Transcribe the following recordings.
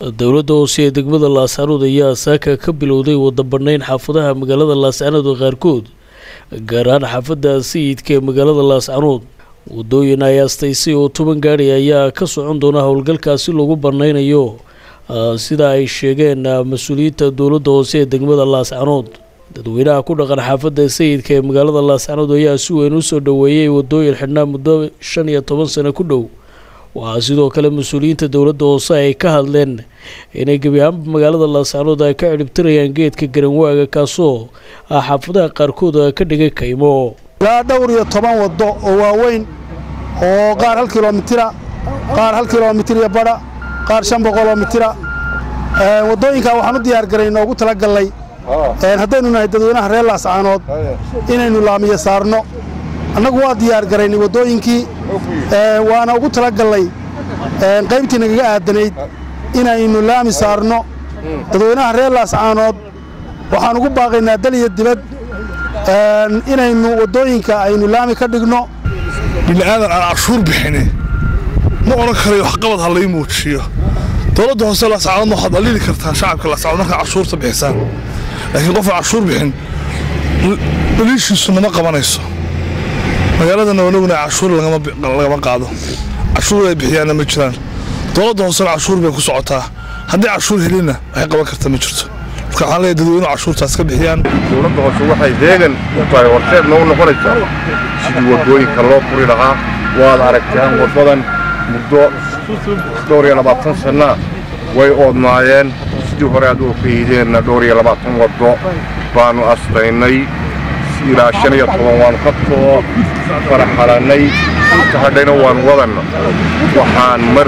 dowladda hoose ee degmada laascaanood ayaa saaka ka bilowday wada bannayn xaafadaha magaalada laascaanood qaarkood gaar ahaan xaafadda sayidka ee magaalada laascaanood wadooyin ay astaysay oo toban gaari ayaa ka socon doona howlgalkaasi lagu banaynayo sida ay sheegeen mas-uuliyiinta dowladda hoose ee degmada laascaanood dadweynaha ku dhaqan xaafadda sayidka ee magaalada laascaanood ayaa si weyn u soo dhoweeyey wadooyin xidhnaa muddo shan iyo toban sano ku dhow waxaa sidoo kale mas-uuliyiinta dowladda hoose ay ka hadleen inay gebi ahaanba magaalada laascaanood ay ka cidhibtirayaan geedka garanwaaga kaasoo ah xaafadaha qaarkood ka dhigay kaymo ilaa dhowr iyo toban waddo oo waaweyn oo qaar hal kilomitira qaar hal kilomitir iyo badha qaar shan boqoloo mitira waddooyinkaa waxaan u diyaar garay noogu tala gallay haddaynu nahay dadweynaha reer laascaanood inaynu laamiya saarno annagu waa diyaar garaynay waddooyinkii waana ugu tala gallay qaybtii nagaga aadanayd inaynu laami saarno dadweynaha reer laascaanood waxaan ugu baaqaynaa dal iyo dibad inaynu waddooyinka aynu laami ka dhigno bini'aadan aan cashuur bixini ma odhan karayo waxqabad ha lay muujiyo dowladda hoose laascaanoodna waxaad alili kartaan shacabka laascaanood markaa cashuurta bixisaan laakiin qofaan cashuur bixin dhaliishiisu nama qabanayso magaaladana wanaguna cashuur lagama qaado cashuur ay bixiyaanna ma jiraan dowladda hoosena cashuur bay ku socotaa haddii cashuur helinna waxay qaban karta ma jirto marka waxaan leeyahay dadweynuhu cashuurtaas ka bixiyaan dowladda hoose waxay deegan u tahay horseedna u noqonaysaa sidii waddooyinka loo furi lahaa waad aragtaan waddadan muddo dhowr iyo labaatan sannaa way oodnaayeen sidii hore aad oo fahiideenna dhowr iyo labaatan waddo baannu astaynay ilaa shan iyo toban waannu ka soo faraxalannay inta hadhayna waan wadanna waxaan mar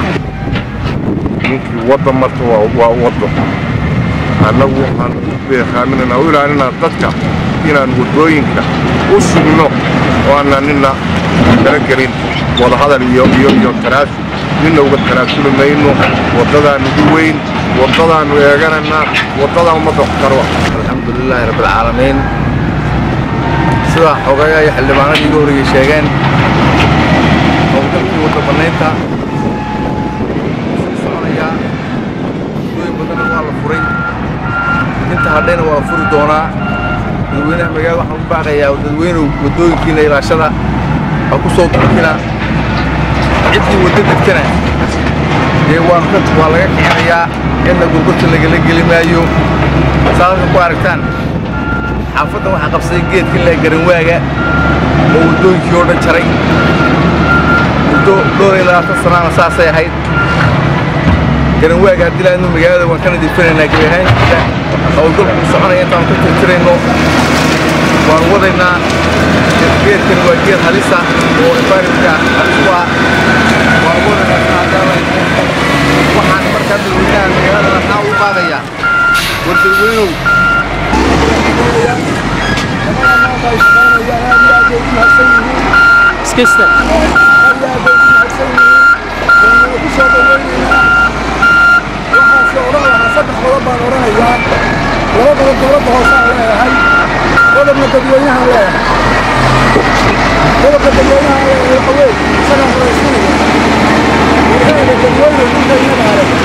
ninkii wadda marta waa waddo annagu waxaan beekaaminanaa u ilaalinaa dadka inaan waddooyinka u sugno oo aanaan ninna kala gelin wadahadal iyo iyo iyo tanaasul ninna uga tanaasuli mayno waddadaannu u weyn waddadaannu eegananaa waddadaan ummadda wax karo alxamdulilaahi rabbilcaalamiin sidaa xogaya iyo xildhibaanadii iga horreeyey sheegeen howlgalkii wadda bannaynta sii soconayaa waddooyin badanna waa la furay inta hadhayna waa furi doonaa dadweynaha magaalada waxaan u baaqayaa dadweynuhu waddooyinkiina ilaashada ha ku soo durkina ciddii waddo degtana dee waanu ka waa laga kicinayaa cidna gurgurta lagala geli maayo saa halka ku aragtaan xaafaddan waxaa qabsaday geedka ilaa garanwaaga oo waddooyinkii oo dhan jaray muddo dhowr iyo labaatan sanaana saasay ahayd garanwaaga haddii laadnu magaalada waan ka nadiifinaynaa gebi ahaankiisa howlgalku u soconaya intaanu ka tirtirayno waanu wadaynaa geedkan waa geed halisa oo environmentka halis u ah waanu wadaynaa saadaala waxaan markaa dadweynaha magaalada waxaa u qaadayaa war dadweynow iskasta saddex qodob baan odhanayaa laba qodob dowladda hoosaan leeyahay qodobna dadweynahaan leeyahay qodobka dadweynahaan leeyahay waxa weeye isagaan horaysinaya warheeda dadweyne dhulka innagaa leh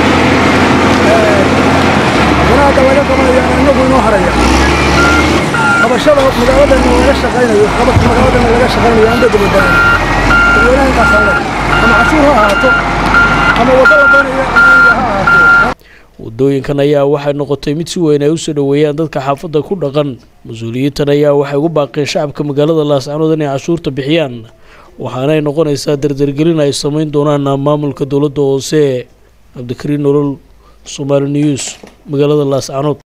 wanaagga laga qabanayaan innagu inoo haraya qabashada magaaladana laga shaqaynayo qabadka magaaladana laga shaqaynayo aan dadwadaana dadweynaha intaasaan leh ama cashuur ha ahaato ama waddo la doonayo amaaniga ha ahaato wadooyinkan ayaa waxay noqotay mid si weyn ay usoo dhoweeyaan dadka xaafadda ku dhaqan mas-uuliyiintan ayaa waxay ugu baaqeen shacabka magaalada laascaanood inay cashuurta bixiyaan waxaanay noqonaysaa dardargelin ay samayn doonaan maamulka dowladda hoose cabdikariin nolol somaali news magaalada laascaanood